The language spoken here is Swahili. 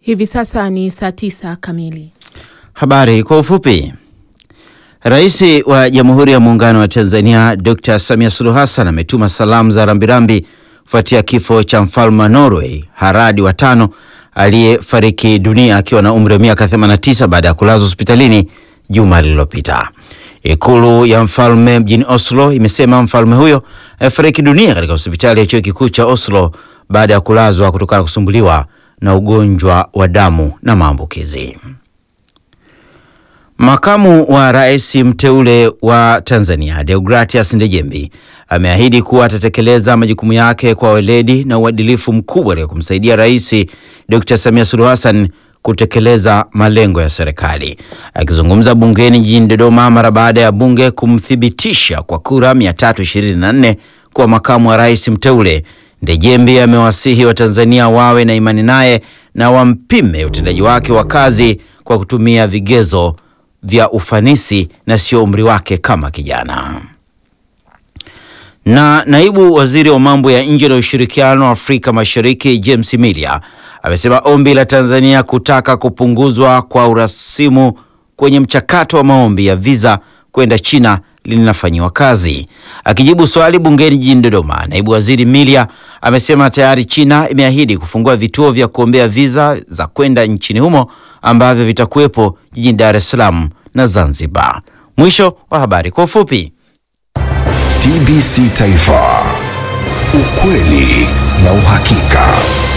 Hivi sasa ni saa tisa kamili. Habari kwa ufupi. Rais wa Jamhuri ya Muungano wa Tanzania Dr. Samia Suluhu Hassan ametuma salamu za rambirambi kufuatia kifo cha mfalme wa Norway Harald wa tano aliyefariki dunia akiwa na umri wa miaka 89 baada ya kulazwa hospitalini juma lililopita. Ikulu ya mfalme mjini Oslo imesema mfalme huyo amefariki dunia katika hospitali ya chuo kikuu cha Oslo baada ya kulazwa kutokana na kusumbuliwa na ugonjwa wa damu na maambukizi. Makamu wa rais mteule wa Tanzania Deogratias Ndejembi ameahidi kuwa atatekeleza majukumu yake kwa weledi na uadilifu mkubwa katika kumsaidia Rais Dr. Samia Suluhu Hassan kutekeleza malengo ya serikali. Akizungumza bungeni jijini Dodoma mara baada ya bunge kumthibitisha kwa kura 324 kuwa makamu wa rais mteule, Ndejembi amewasihi Watanzania wawe na imani naye na wampime utendaji wake wa kazi kwa kutumia vigezo vya ufanisi na sio umri wake kama kijana. Na naibu waziri wa mambo ya nje na ushirikiano wa Afrika Mashariki James Milia amesema ombi la Tanzania kutaka kupunguzwa kwa urasimu kwenye mchakato wa maombi ya visa kwenda China linafanyiwa kazi. Akijibu swali bungeni jijini Dodoma, naibu waziri Milia amesema tayari China imeahidi kufungua vituo vya kuombea visa za kwenda nchini humo ambavyo vitakuwepo jijini Dar es Salaam na Zanzibar. Mwisho wa habari kwa ufupi. TBC Taifa, ukweli na uhakika.